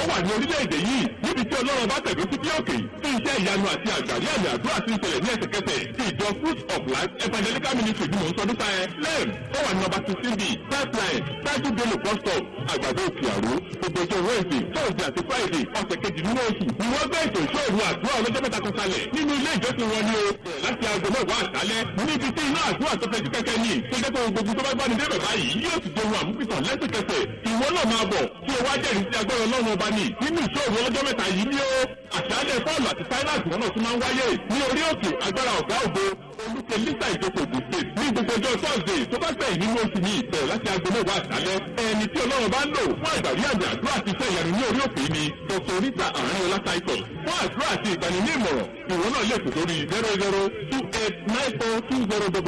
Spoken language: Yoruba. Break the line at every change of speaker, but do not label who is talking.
wà ní orílẹ̀-èdè yìí níbi tí ọlọ́run bá tẹ̀dó sí bí òkè tí iṣẹ́ ìyanu àti àgbàrí àmì àdúrà ti ń ṣẹlẹ̀ ní ẹsẹ̀kẹsẹ̀ tí ìjọ fruit of life evangelical ministry bí mò ń sọ nípa ẹ lẹ́m tó wà ní nọ́mbà sixteen b pipeline tájú bello bus stop àgbàdo òkè àró gbogbo ọjọ́ wednesday thursday àti friday ọ̀sẹ̀ kejì nínú oṣù ni wọ́n gbé ètò ìṣòro àdúrà ọlọ́jọ́ mẹ́ta kan kalẹ̀ nínú ilé ìjọsìn wọn ni o láti aago mẹ́wàá àṣálẹ́ níbi tí iná àdúrà tó fẹ́ ju kẹ́kẹ́ ní tó jẹ́ pé gbogbo tó bá gbani débẹ̀ báyìí yóò sì jẹun àmúpìtàn lẹ́sẹ̀kẹsẹ̀ ìwọ náà máa bọ̀ kí o wá jẹ́rìí sí agbára ọlọ́run ọba ní nínú ìṣòro ọlọ́jọ́ mẹ́ta yìí ni ó àṣálẹ́ paul àti silas wọn náà tún máa ń wáyé ní orí òkè agbára ọ̀gá ògo olùkọ́ lisa ìjókòó the state ní gbogbo ọjọ́ thursday tó bá gbẹ̀yìn nínú oṣù ní ìbẹ̀rẹ̀ láti aago mẹ́wàá àṣálẹ́ ẹni tí ọlọ́run bá ń lò fún àgbàrí àmì àdúrà àti iṣẹ́ ìyanu ní orí òkè ni dr rita àárín ọlá titus fún àdúrà àti ìgbani ní ìmọ̀ràn ìwọ náà lè pè sórí zero zero two eight nine four two zero